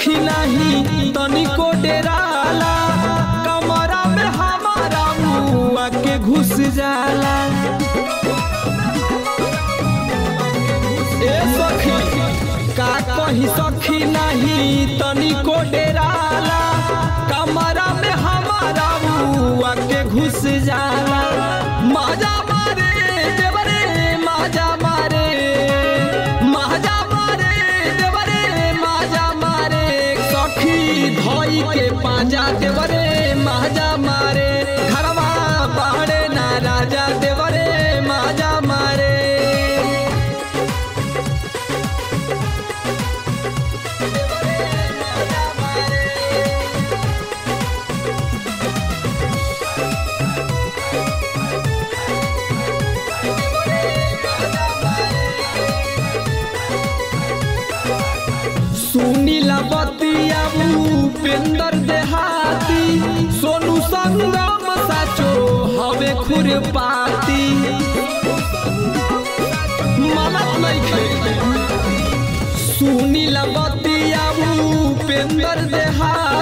सखी नहीं तनिको डेराला कमरा में हमारा मुआ के घुस जाला ए सखी का कही सखी नहीं तनिको डेराला कमरा में हमारा मुआ के घुस जाला मजा मारे देवरे मजा मारे मजा मारे देवरे मजा मारे सखी धोई के पाजा देवरे मजा मारे घरवा बाड़े ना राजा देवरे मजा मारे सुनीला बतिया उपेंद्र देहाती सोनू संगम साचो हवे खुरपाती मनत नइखे सुनीला बतिया उपेंद्र देहाती